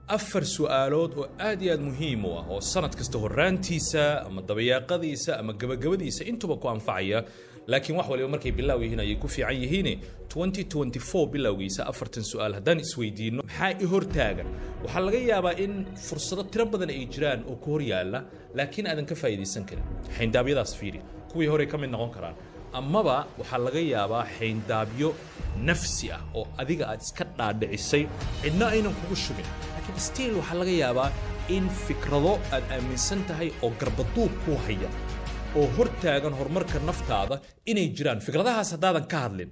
afar su'aalood oo aad iyo aad muhiim u ah oo sanad kasta horraantiisa ama dabayaaqadiisa ama gabagabadiisa intuba ku anfacaya laakiin wax waliba markay bilaaw yihiin ayay ku fiican yihiin 2024 bilowgiisa afartan su'aal haddaan isweydiinno maxaa i hortaagan waxaa laga yaabaa in fursado tiro badan ay jiraan oo ku hor yaalla laakiin aadan ka faa'iidaysan karin xayndaabyadaas fiiri kuwii horey ka mid noqon karaan amaba waxaa laga yaabaa xayndaabyo nafsi ah oo adiga aad iska dhaadhicisay cidna aynan kugu shubin laakiin stiil waxaa laga yaabaa in fikrado aad aaminsan tahay oo garbaduub kuu haya oo hor taagan horumarka naftaada inay jiraan fikradahaas haddaadan ka hadlin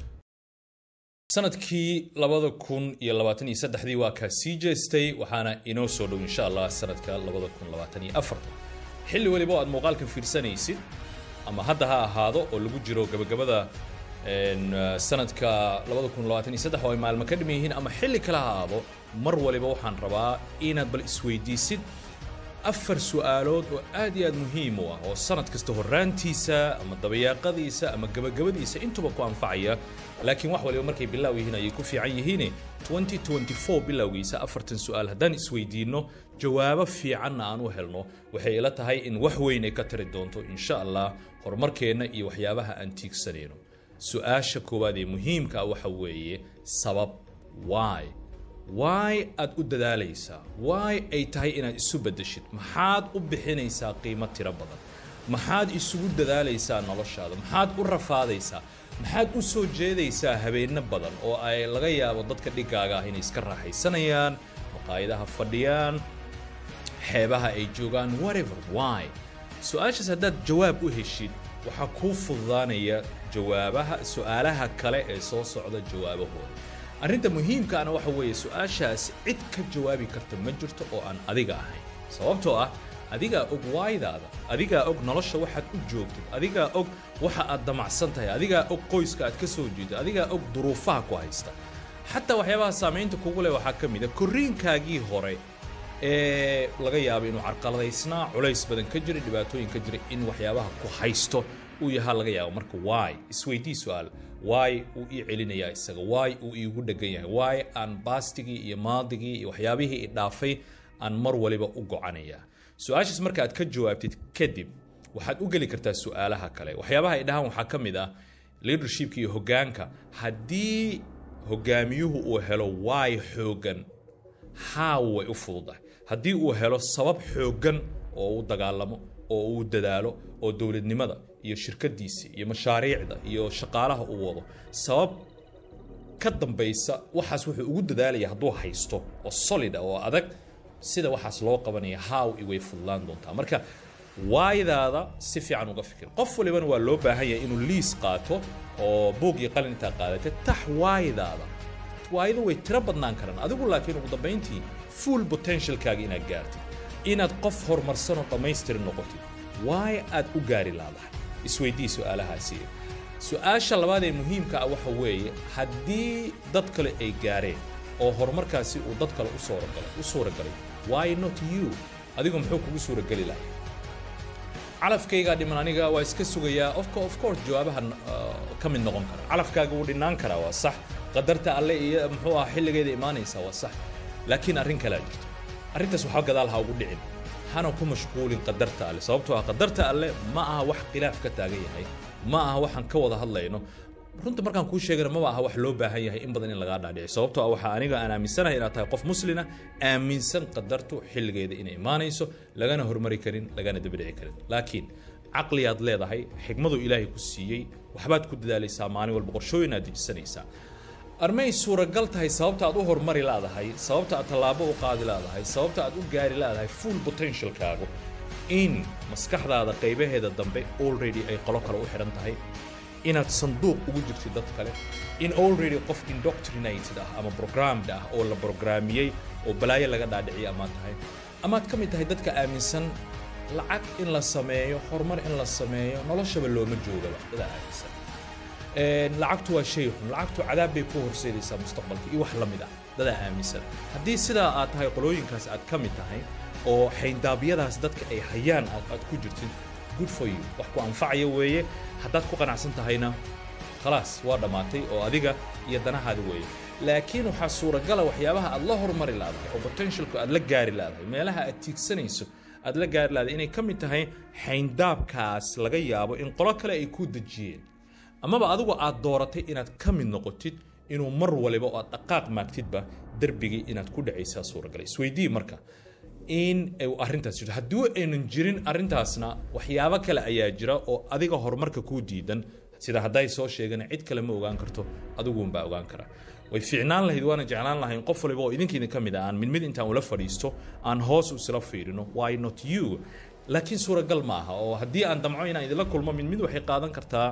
sanadkii labada kun iyo labaatan iyo saddexdii waa kaa sii jeestay waxaana inoo soo dhow insha allah sanadka labada kun labaatan iyo afartan xilli weliba oo aad muuqaalkan fiirsanaysid ama hadda ha ahaado oo lagu jiro gabagabada sanadka labada kun labaatan iyo saddex oo ay maalmo ka dhimi yihiin ama xilli kale ha ahaado mar waliba waxaan rabaa inaad bal isweydiisid afar su'aalood oo aad iyo aad muhiim u ah oo sanad kasta horraantiisa ama dabayaaqadiisa ama gabagabadiisa intuba ku anfacaya laakiin wax waliba markay bilaaw yihiin ayay ku fiican yihiin 2024 bilowgiisa afartan su'aal haddaan isweydiinno jawaabo fiicanna aan u helno waxay ila tahay in wax weyn ay ka tari doonto insha allah horumarkeenna iyo waxyaabaha aan tiigsanayno su-aasha koowaad ee muhiimka ah waxa weeye sabab why why aad u dadaalaysaa why ay tahay inaad isu beddeshid maxaad u bixinaysaa qiimo tiro badan maxaad isugu dadaalaysaa noloshaada maxaad u rafaadaysaa maxaad u soo jeedaysaa habeenno badan oo ay laga yaabo dadka dhigaaga ah inay iska raaxaysanayaan maqaayadaha fadhiyaan xeebaha ay joogaan whatever why su-aashaas haddaad jawaab u heshid waxaa kuu fududaanaya jawaabaha su-aalaha kale ee soo socda jawaabahooda arrinta muhiimkaana waxa weeye su-aashaas cid ka jawaabi karta ma jirto oo aan adiga ahayn sababtoo ah adigaa og waaydaada adigaa og nolosha waxaad u joogtid adigaa og waxa aad damacsan tahay adigaa og qoyska aad ka soo jeedo adigaa og duruufaha ku haysta xataa waxyaabaha saamaynta kugu leh waxaa ka mid a korriinkaagii hore ee laga yaabo inuu carqaladaysnaa culays badan ka jiray dhibaatooyin ka jiray in waxyaabaha ku haysto uu yahaa laga yaabo marka waay isweydii su-aal waay uu ii celinayaa isaga waay uu iigu dhegan yahay waay aan baastigii iyo maadigii iyo waxyaabihii i dhaafay aan mar waliba u gocanayaa su-aashaas marka aad ka jawaabtid kadib waxaad u geli kartaa su-aalaha kale waxyaabaha ay dhahaan waxaa ka mid ah leadershipka iyo hoggaanka haddii hogaamiyuhu uu helo waay xooggan haa way u fududahay haddii uu helo sabab xooggan oo uu dagaalamo oo uu dadaalo oo dowladnimada iyo shirkadiisa iyo mashaariicda iyo shaqaalaha uu wado sabab ka dambaysa waxaas wuxuu ugu dadaalaya hadduu haysto oo solida oo adag sida waxaas loo qabanaya how way fudlaan doontaa marka waaydaada si fiican uga fikir qof walibana waa loo baahan yahay inuu liis qaato oo buug iyo qalin intaa qaadatay tax waaydaada waaydo way tiro badnaan karaan adigu laakiin ugu dambayntii full potentialkaaga inaad gaartid inaad qof horumarsanoo dhammaystirin noqotid waay aad u gaari laadahay isweydii su-aalahaasi su-aasha labaad ee muhiimka ah waxa weeye haddii dad kale ay gaareen oo horumarkaasi uu dad kale u suuragalay u suuragalay why not you adigu muxuu kugu suurageli lahay calafkaygaa dhiman aniga waa iska sugayaa ofco of course jawaabaha ka mid noqon kara calafkaaga wuu dhinaan karaa waa sax qadarta alle iyo muxuu ah xilligeeda imaanaysaa waa sax laakiin arrin kalea jirto arrintaas waxaa gadaal ha ugu dhicin hana ku mashquulin qadarta alle sababtoo ah qadarta alle ma aha wax khilaaf ka taagan yahay ma aha waxaan ka wada hadlayno runta markaan kuu sheegana maba aha wax loo baahan yahay in badan in lagaa dhaadhici sababtoo ah waxaa aniga aan aaminsanahay inaad tahay qof muslina aaminsan qadartu xilligeeda inay imaanayso lagana hormari karin lagana dabadhici karin laakiin caqliyaad leedahay xigmadu ilaahay ku siiyey waxbaad ku dadaalaysaa maalin walba qorshooyin aad dejisanaysaa armay suuragal tahay sababta aad u hormari laadahay sababta aad tallaabo u qaadi laadahay sababta aad u gaari laadahay full potentialkaagu in maskaxdaada qaybaheeda dambe already ay qolo kale u xidhan tahay inaad sanduuq ugu jirtid dad kale in already qof indoctrinated ah ama programmed ah oo la brograamiyey oo balaayo laga dhaadhiciya amaad tahay amaad ka mid tahay dadka aaminsan lacag in la sameeyo horumar in la sameeyo noloshaba looma joogaba dadaa aaminsan lacagtu waa shay xun lacagtu cadaab bay ku horseedaysaa mustaqbalka iyo wax la mid ah dadaa aaminsan haddii sidaa aad tahay qolooyinkaas aad ka mid tahay oo xayndaabyadaas dadka ay hayaan aad ku jirtid good for you wax ku anfacaya weeye haddaad ku qanacsan tahayna khalaas waa dhammaatay oo adiga iyo danahaada weeye laakiin waxaa suuragala waxyaabaha aad la hormari laadahay oo potentialku aad la gaari laadahay meelaha aad tiigsanayso aad la gaari laadahay inay ka mid tahay xayndaabkaas laga yaabo in qolo kale ay ku dejiyeen amaba adigu aad dooratay inaad ka mid noqotid inuu mar waliba oo aad dhaqaaq maagtidba derbigii inaad ku dhacaysaa suuragalay isweydii marka in arrintaas jirto haddii aynan jirin arrintaasna waxyaabo kale ayaa jira oo adiga horumarka kuu diidan sida hadday soo sheegeen cid kale ma ogaan karto adiguunbaa ogaan kara way fiicnaan lahayd waana jeclaan lahayn qof waliba oo idinka idin ka mid ah aan mid mid intaan ula fadhiisto aan hoos isla fiirino why not you laakiin suuragal ma aha oo haddii aan damco inaan idinla kulmo mid mid waxay qaadan kartaa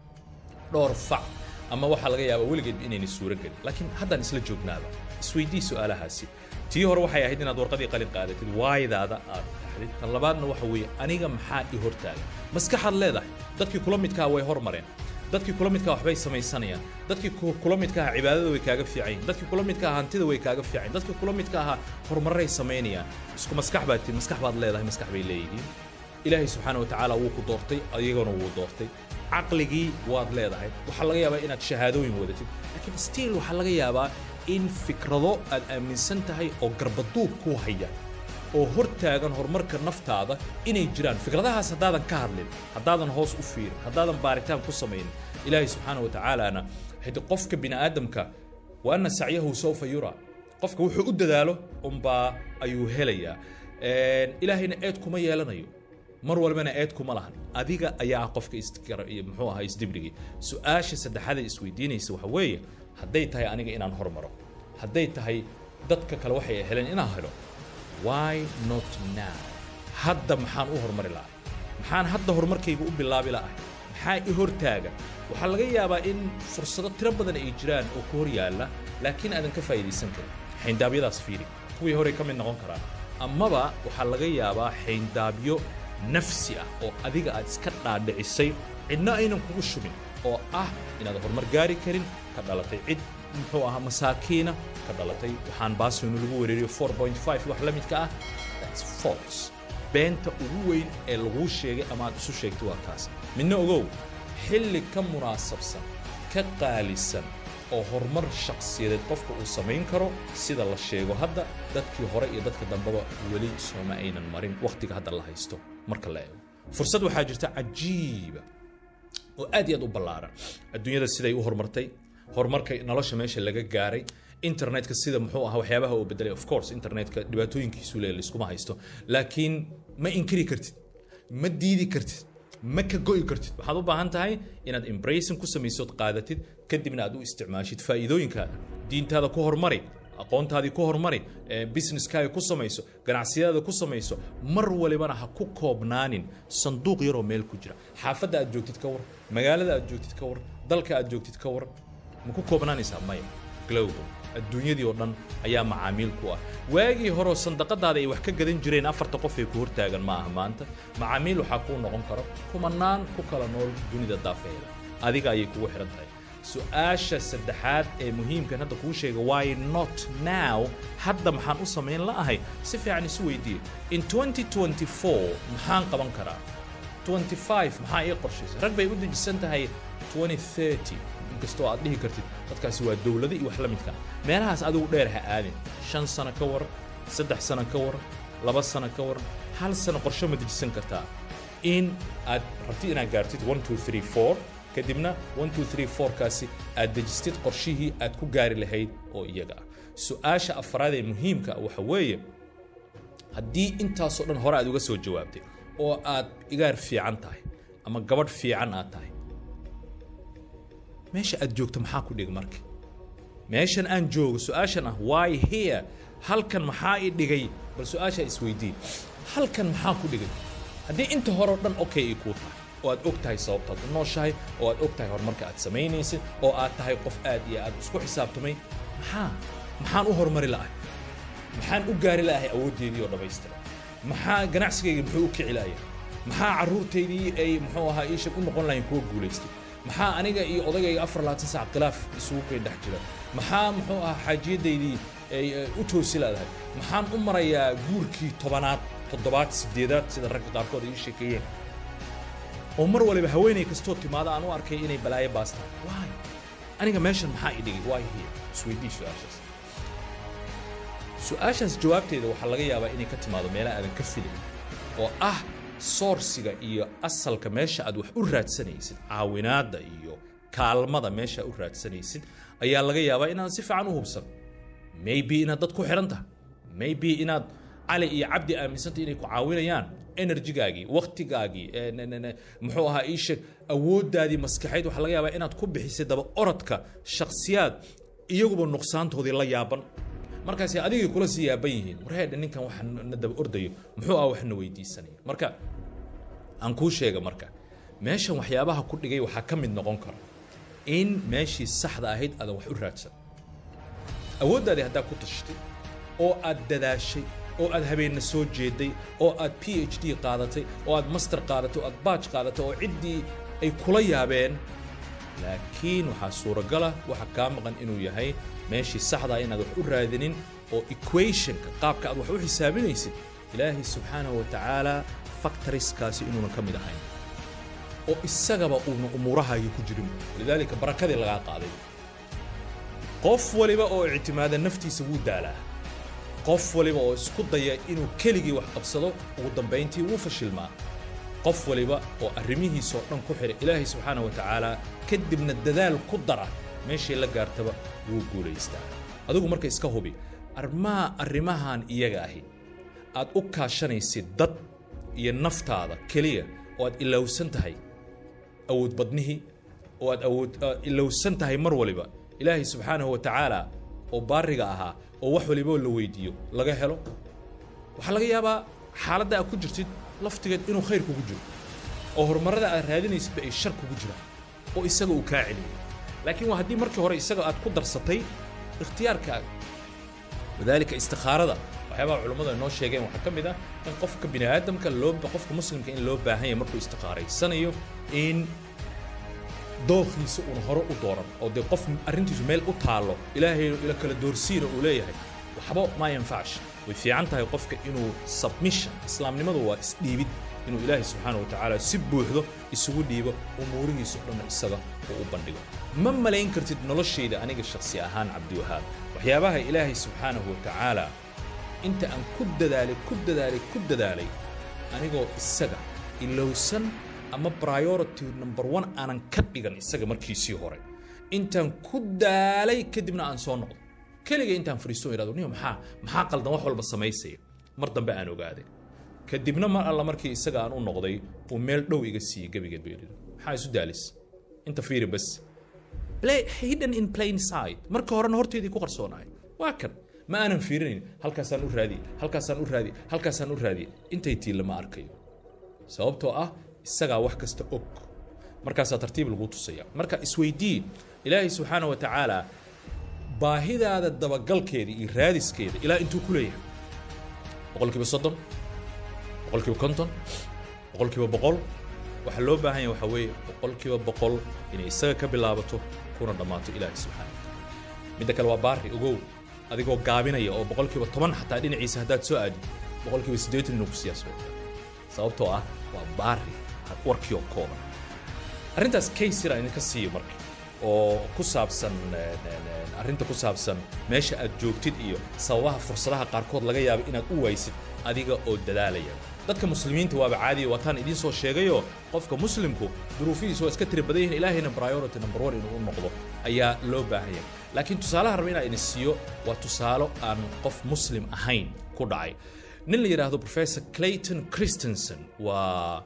dhowr fac ama waxaa laga yaabaa weligeedba inayna suuro gelin laakiin haddaan isla joognaaba isweydii su-aalahaasi tii hore waxay ahayd inaad warqadii qalin qaadatid waaydaada aad dhaxdid tan labaadna waxa weeye aniga maxaa i hortaaga maskaxaad leedahay dadkii kula midkaa way hormareen dadkii kula midkaa waxbay samaysanayaan dadkii kula midka aha cibaadada way kaaga fiican yihin dadkii kula midka aha hantida way kaaga fiican dadkii kula midka ahaa horumaray samaynayaan isku maskax baad tihin maskax baad leedahay maskax bay leeyihiin ilaahay subxaana wa tacaala wuu ku doortay ayagana wuu doortay caqligii waad leedahay waxaa laga yaabaa inaad shahaadooyin wadatid laakiin stiil waxaa laga yaabaa in fikrado aad aaminsan tahay oo garbaduub ku haya oo hor taagan horumarka naftaada inay jiraan fikradahaas haddaadan ka hadlin haddaadan hoos u fiirin haddaadan baaritaan ku samaynin ilaahay subxaana wa tacaalana hadi qofka bini aadamka wa anna sacyahu sawfa yura qofka wuxuu u dadaalo unbaa ayuu helayaa ilaahayna eed kuma yeelanayo mar walbana eed kuma lahan adiga ayaa ah qofka muxuu ahaa isdibrigii su-aasha saddexaada isweydiinaysa waxa weeye hadday tahay aniga inaan hormaro hadday tahay dadka kale waxay heleen inaan helo why not now hadda maxaan u hormari lahay maxaan hadda horumarkayga u bilaabi lahay maxaa i hortaaga waxaa laga yaabaa in fursado tiro badan ay jiraan oo ku hor yaalla laakiin aadan ka faa'iidaysan karin xayndaabyadaas fiiri kuwii horey ka mid noqon karaan amaba waxaa laga yaabaa xayndaabyo nafsi ah oo adiga aad iska dhaadhicisay cidna aynan kugu shubin oo ah inaad horumar gaari karin ka dhalatay cid muxuu ahaa masaakiina ka dhalatay waxaan baasinu lagu wereeriyo wax la midka ah that's false beenta ugu weyn ee laguu sheegay ama aad isu sheegtay waa taas midna ogow xilli ka munaasabsan ka qaalisan oo horumar shakhsiyadeed qofka uu samayn karo sida la sheego hadda dadkii hore iyo dadka dambeba weli sooma aynan marin wakhtiga hadda la haysto marka la eego fursad waxaa jirta cajiiba oo aad iyo aad u ballaaran adduunyada siday u horumartay horumarka nolosha meesha laga gaaray internetka sida muxuu ahaa waxyaabaha uu bedelay of course internetka dhibaatooyinkiisu le laiskuma haysto laakiin ma inkiri kartid ma diidi kartid ma ka go'i kartid waxaad u baahan tahay inaad embracing ku samaysood qaadatid kadibna aad u isticmaashid faa'iidooyinkaada diintaada ku hormari aqoontaadii ku hormari businesskaaga ku samayso ganacsiyadaada ku samayso mar walibana ha ku koobnaanin sanduuq yaroo meel ku jira xaafadda aad joogtid ka war magaalada aad joogtid ka war dalka aad joogtid ka war ma ku koobnaanaysaa maya global adduunyadii oo dhan ayaa macaamiil ku ah waagii horeo sandaqadaada ay wax ka gadan jireen afarta qof ee ku hortaagan ma aha maanta macaamiil waxaa kuu noqon karo kumanaan ku kala nool dunida daafeeda adiga ayay kugu xihan tahay su-aasha saddexaad ee muhiimkan hadda kuu sheega why not now hadda maxaan u samayn la'ahay si fiican isu weydiiye in 2024 maxaan qaban karaa 25 maxaa ii qorshaysa rag bay u dejisan tahay 2030 inkastoo aad dhihi kartid dadkaasi waa dowlado iyo wax la midka meelahaas adigu dheer ha aadin shan sano ka war saddex sano ka war laba sano ka war hal sano qorsho ma dejisan kartaa in aad rabtid inaad gaartid 1234 kadibna 1234 kaasi aad dejistid qorshihii aad ku gaari lahayd oo iyaga ah su-aasha afraad ee muhiimka waxa weeye haddii intaasoo dhan hore aad uga soo jawaabtay oo aad igaar fiican tahay ama gabadh fiican aad tahay meesha aad joogto maxaa ku dhig marka meeshan aan joogo su-aashan ah why here halkan maxaa i dhigay bal su-aashaa isweydii halkan maxaa ku dhigay haddii inta hore o dhan okay ay kuu tahay oo aad og tahay sababtaad u nooshahay oo aad og tahay horumarka aad samaynaysid oo aad tahay qof aad iyo aad isku xisaabtamay maxaa maxaan u horumari la'ahay maxaan u gaari la'ahay awooddeedii oo dhammaystira maxaa ganacsigayga muxuu u kici la'aya maxaa carruurtaydii ay muxuu ahaa iishag u noqon lahayn kuwa guulaystay maxaa aniga iyo odagayga afar labaatan sac khilaaf isugu kay dhex jira maxaa muxuu ahaa xaajiyadaydii ay u toosi ladahay maxaan u marayaa guurkii tobanaad toddobaad sideedaad sida ragga qaarkood ay ii sheekeeyeen oo mar waliba haweenay kastoo timaada aan u arkay inay balaayo baastaan why aniga meeshan maxaa i dhigay why here isweydii su-aashaas su-aashaas jawaabteeda waxaa laga yaabaa inay ka timaado meelaha aadan ka filayn oo ah soorsiga iyo asalka meesha aad wax u raadsanaysid caawinaadda iyo kaalmada meesha u raadsanaysid ayaa laga yaabaa inaad si fiican u hubsan maybe inaad dad ku xidhan tahay maybe inaad cali iyo cabdi aaminsantay inay ku caawinayaan enerjigaagii waktigaagii muxuu ahaa ii sheeg awooddaadii maskaxeyd waxaa laga yaabaa inaad ku bixisay daba orodka shakhsiyaad iyaguba nuqsaantoodii la yaaban markaasi adigay kula sii yaaban yihiin warheedha ninkan waxa na daba ordayo muxuu ah waxna weydiisanaya marka aan kuu sheega marka meeshan waxyaabaha ku dhigay waxaa ka mid noqon kara in meeshii saxda ahayd aadan wax u raadsan awooddaadii haddaa ku tashtay oo aad dadaashay oo aad habeenna soo jeeday oo aad p h d qaadatay oo aad master qaadatay oo aad baaj qaadatay oo ciddii ay kula yaabeen laakiin waxaa suuragala waxa kaa maqan inuu yahay meeshii saxdaa inaad wax u raadinin oo equationka qaabka aad wax u xisaabinaysid ilaahay subxaanahu wa tacaala factoriskaasi inuunan ka mid ahayn oo isagaba uuna umuurahaagii ku jirin lidaalika barakadii lagaa qaaday qof waliba oo ictimaada naftiisa wuu daalaa qof waliba oo isku daya inuu keligii wax qabsado ugu dambayntii wuu fashilmaa qof waliba oo arrimihiisoo dhan ku xidha ilaahay subxaana wa tacaala kadibna dadaal ku dara meeshay la gaartaba wuu guulaystaa adigu marka iska hubi armaa arrimahan iyaga ahi aad u kaashanaysid dad iyo naftaada keliya oo aad ilowsan tahay awood badnihii oo aad awood ilowsan tahay mar waliba ilaahay subxaanahu wa tacaala oo baariga ahaa oo wax waliboo la weydiiyo laga helo waxaa laga yaabaa xaaladda aad ku jirtid laftigeed inuu khayr kugu jiro oo horumarrada aad raadinaysidba ay shar kugu jiraan oo isaga uu kaa celiyo laakiin waa haddii markii hore isaga aad ku darsatay ikhtiyaarkaaga wadaalika istikhaarada waxyaabaha culummadu ay noo sheegeen waxaa ka mid ah in qofka bini aadamka loo qofka muslimka in loo baahan yahay markuu istikhaaraysanayo in dookhiisa uuna hore u dooran oo dee qof arrintiisu meel u taallo ilaahay ila kala doorsiina uu leeyahay waxba ma yanfacsh way fiican tahay qofka inuu submission islaamnimadu waa isdhiibid inuu ilaahay subxaana wa tacaala si buuxdo isugu dhiibo umuurihiisa o dhanna isaga uu u bandhigo ma malayn kartid noloshayda aniga shakhsi ahaan cabdiwahaab waxyaabaha ilaahay subxaanahu wa tacaala inta aan ku dadaalay ku dadaalay ku dadaalay anigoo isaga ilowsan ama priority number one aanan ka dhigan isaga markiisii hore intaan ku daalay kadibna aan soo noqdo keliga intaan fariisto irado niyo maxaa maxaa qaldan wax walba samaysaya mar dambe aan ogaaday kadibna mar alla markii isaga aan u noqday uu meel dhow iga siiyey gebigeed bay yidhi maxaa isu daalis inta fiiri bas play hidden in plain side marka horena horteedii ku qarsoonaay waa kan ma aanan fiirinayn halkaasaan u raadiye halkaasaan u raadiye halkaasaan u raadiye intay tiilla ma arkayo sababtoo ah isagaa wax kasta og markaasaa tartiib lagu tusaya marka isweydii ilaahay subxaana wa tacaala baahidaada dabagalkeeda iyo raadiskeeda ilaa intuu ku leeyahay boqolkiiba soddon boqolkiiba konton boqolkiiba boqol waxaa loo baahan yahay waxaa weeye boqolkiiba boqol inay isaga ka bilaabato kuna dhammaato ilaahay subxaana wa tacaala midda kale waa baari ogow adigoo gaabinaya oo boqolkiiba toban xataa dhinaciisa haddaad soo aadid boqolkiiba siddeetan inuu ku siyaas sababtoo ah waa baari warkii oo kooban arrintaas kaysira idinka siiyo marka oo ku saabsan arrinta ku saabsan meesha aad joogtid iyo sababaha fursadaha qaarkood laga yaabo inaad u waysid adiga oo dadaalaya dadka muslimiinta waaba caadiya waataan idiin soo sheegayoo qofka muslimku duruufihiisu waa iska tiri badan yihiin ilaahayna priority number one inuu u noqdo ayaa loo baahan yahay laakiin tusaalaha raba inaan idin siiyo waa tusaalo aan qof muslim ahayn ku dhacay nin la yidhaahdo professor clayton christensen waa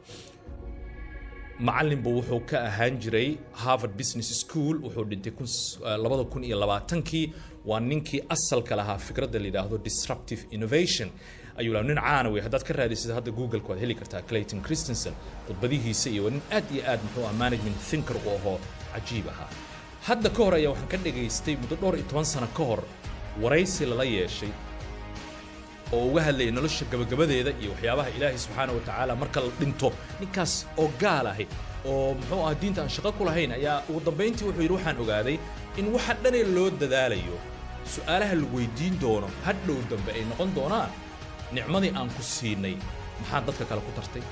macallinbu wuxuu ka ahaan jiray harvard business school wuxuu dhintay labada kun iyo labaatankii waa ninkii asalka lahaa fikradda la yidhaahdo disruptive innovation ayuu lahaa nin caana wey haddaad ka raadisid hadda google-ka waad heli kartaa clayton christensen khudbadihiisa iyo nin aad iyo aad muxuu ah management thinker u ahoo cajiib ahaa hadda ka hor ayaa waxaan ka dhagaystay muddo dhowr iyo toban sano ka hor waraysi lala yeeshay oo uga hadlayay nolosha gabagabadeeda iyo waxyaabaha ilaahay subxaana wa tacaala marka la dhinto ninkaas oo gaal ahi oo muxuu ah diinta aan shaqo ku lahayn ayaa ugu dambayntii wuxuu yidhi waxaan ogaaday in waxa dhanee loo dadaalayo su'aalaha la weydiin doono hadhow dambe ay noqon doonaan nicmadii aan ku siinay maxaa dadka kale ku tartay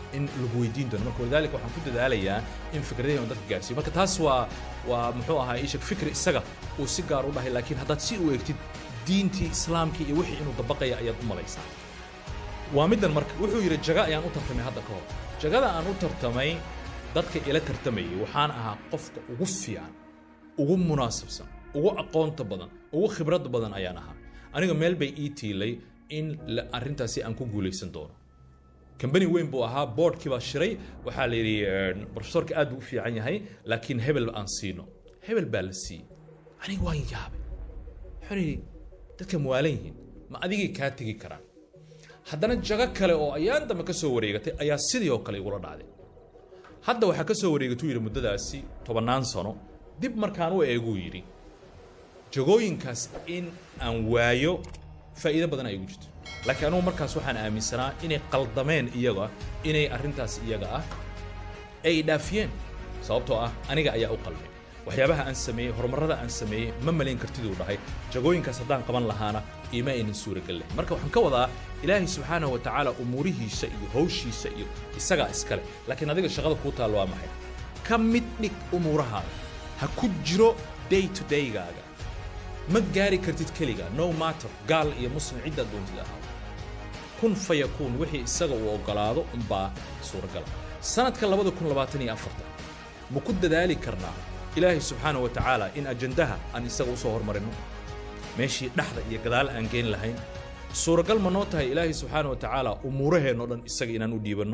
in lagu weydiin doono marka walidaalika waxaan ku dadaalayaa in fikradahii on dadka gaarsiiyo marka taas waa waa muxuu ahaa ishak fikri isaga uu si gaar u dhahay laakiin haddaad si u eegtid diintii islaamkii iyo wixii inuu dabaqaya ayaad u malaysaa waa middan marka wuxuu yidhi jaga ayaan u tartamay hadda ka hor jagada aan u tartamay dadka ila tartamayay waxaan ahaa qofka ugu fiican ugu munaasabsan ugu aqoonta badan ugu khibradda badan ayaan ahaa aniga meel bay ii tiilay in arrintaasi aan ku guulaysan doono kambani weyn buu ahaa boardkii baa shiray waxaa la yidhi profesorka aad buu u fiican yahay laakiin hebel aan siino hebel baa la siiyey aniga waan yaabay waxaan yidhi dadka muwaalan yihiin ma adigay kaa tegi karaan haddana jago kale oo ayaan dambe ka soo wareegatay ayaa sidii oo kale igula dhacday hadda waxaa ka soo wareegatuu yidhi muddadaasi tobannaan sano dib markaan u eeguu yidhi jagooyinkaas in aan waayo faa'iido badan ay igu jirto laakiin anugu markaas waxaan aaminsanaa inay qaldameen iyaga inay arrintaas iyaga ah ay dhaafiyeen sababtoo ah aniga ayaa u qalmay waxyaabaha aan sameeyey horumarrada aan sameeyey ma malayn kartiduu dhahay jagooyinkaas haddaan qaban lahaana ima aynan suuragal lahayn marka waxaan ka wadaa ilaahay subxaanahu wa tacaala umuurihiisa iyo hawshiisa iyo isagaa iskale laakiin adiga shaqada kuu taal waa maxay ka mid dhig umuurahaada ha ku jiro day to daygaaga ma gaari kartid keliga no matter gaal iyo muslim ciddaad doontid ahaa kun fayakuun wixii isaga uu oggolaado unbaa suuragala sanadka labada kun labaatan iyo afartan ma ku dadaali karnaa ilaahay subxaana wa tacaala in ajandaha aan isaga usoo hormarinno meeshii dhexda iyo gadaal aan geen lahayn suuragal ma noo tahay ilaahay subxaana wa tacaala umuuraheenno dhan isaga inaan u dhiibanno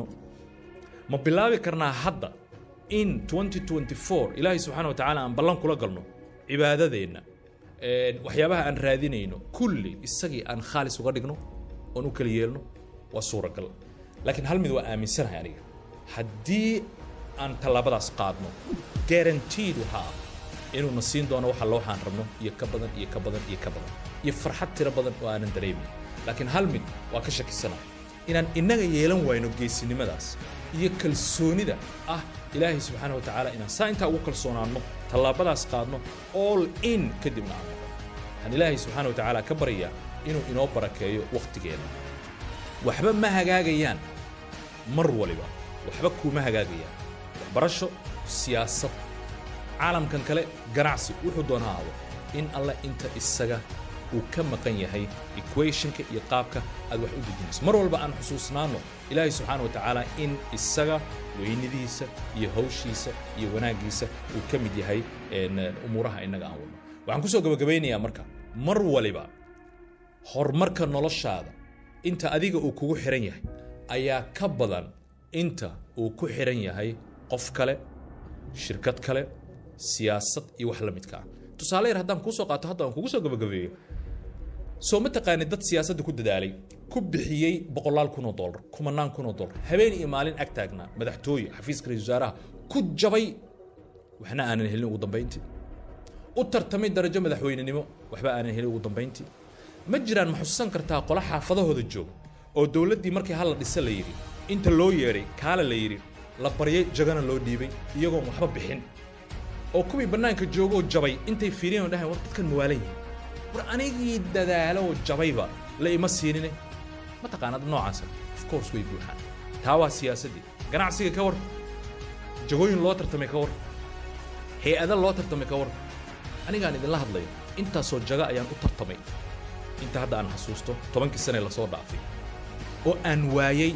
ma bilaabi karnaa hadda in 2024 ilaahay subxaana wa tacaala aan ballan kula galno cibaadadeenna waxyaabaha aan raadinayno kulli isagii aan khaalis uga dhigno oon u kala yeelno waa suuragal laakiin hal mid waa aaminsanahay aniga haddii aan tallaabadaas qaadno guaranteed waxaa ah inuuna siin doono waxa loo waxaan rabno iyo ka badan iyo ka badan iyo ka badan iyo farxad tiro badan oo aanan dareemin laakiin hal mid waa ka shakisana inaan innaga yeelan wayno geesinimadaas iyo kalsoonida ah ilaahay subxaana wa tacaala inaan saa intaa ugu kalsoonaanno tallaabadaas qaadno all in kadibna aan noqon waxaan ilaahay subxaana wa tacaala ka baryayaa inuu inoo barakeeyo wakhtigeenna waxba ma hagaagayaan mar waliba waxba kuuma hagaagayaan waxbarasho siyaasad caalamkan kale ganacsi wuxuu doona aado in alle inta isaga uu ka maqan yahay equationka iyo qaabka aad wax u dejinayso mar walba aan xusuusnaanno ilaahay subxaana wa tacaala in isaga weynidiisa iyo hawshiisa iyo wanaaggiisa uu ka mid yahay umuuraha innaga aan wadno waxaan kusoo gabagabaynayaa marka mar waliba horumarka noloshaada inta adiga uu kugu xihan yahay ayaa ka badan inta uu ku xihan yahay qof kale shirkad kale siyaasad iyo wax la midka ah tusaale yar haddaan kuusoo qaato hadda aan kugu soo gabagabeeyo soo ma taqaanid dad siyaasadda ku dadaalay ku bixiyey boqolaal kun oo dollar kumanaan kun oo dollar habeen iyo maalin ag taagnaa madaxtooye xafiiska ra-isul wasaaraha ku jabay waxna aanan helin ugu dambayntii u tartamay darajo madaxweynenimo waxba aanan helin ugu dambayntii ma jiraan ma xusuusan kartaa qola xaafadahooda jooga oo dowladdii markii hal la dhisa la yidhi inta loo yeedhay kaale la yidhi la baryay jagana loo dhiibay iyagoon waxba bixin oo kuwii bannaanka joogoo jabay intay fiiriyeen oo dhahayn war dadkan mawaalan yihin war anigii dadaalo oo jabayba la ima siinine ma taqaanad noocaasa of course way buuxaan taa waa siyaasaddii ganacsiga ka war jagooyin loo tartamay ka war hay-ada loo tartamay ka war anigaan idinla hadlayo intaasoo jaga ayaan u tartamay inta hadda aan xasuusto tobankii sane lasoo dhaafay oo aan waayey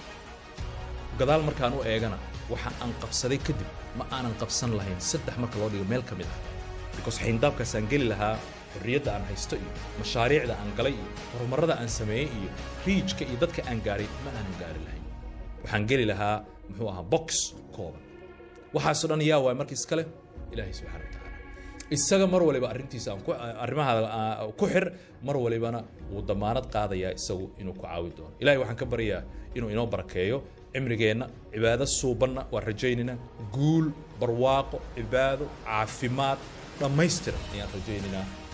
gadaal markaan u eegana waxa aan qabsaday kadib ma aanan qabsan lahayn saddex marka loo dhigo meel ka mid ah because xayndaabkaasaan geli lahaa xorriyadda aan haysto iyo mashaariicda aan galay iyo horumarrada aan sameeyey iyo riijka iyo dadka aan gaaray ma aanan gaari lahayn waxaan geli lahaa muxuu ahaa box kooban waxaasoo dhan yaa waay marka iskale ilaahay subxana wa tacaala isaga mar waliba arrintiisa aan ku arrimahaada ku xir mar walibana wuu damaanad qaadayaa isagu inuu ku caawi doono ilahay waxaan ka baryaa inuu inoo barakeeyo cimrigeenna cibaado suubanna waan rajaynaynaa guul barwaaqo cibaado caafimaad dhammaystiran ayaan rajaynaynaa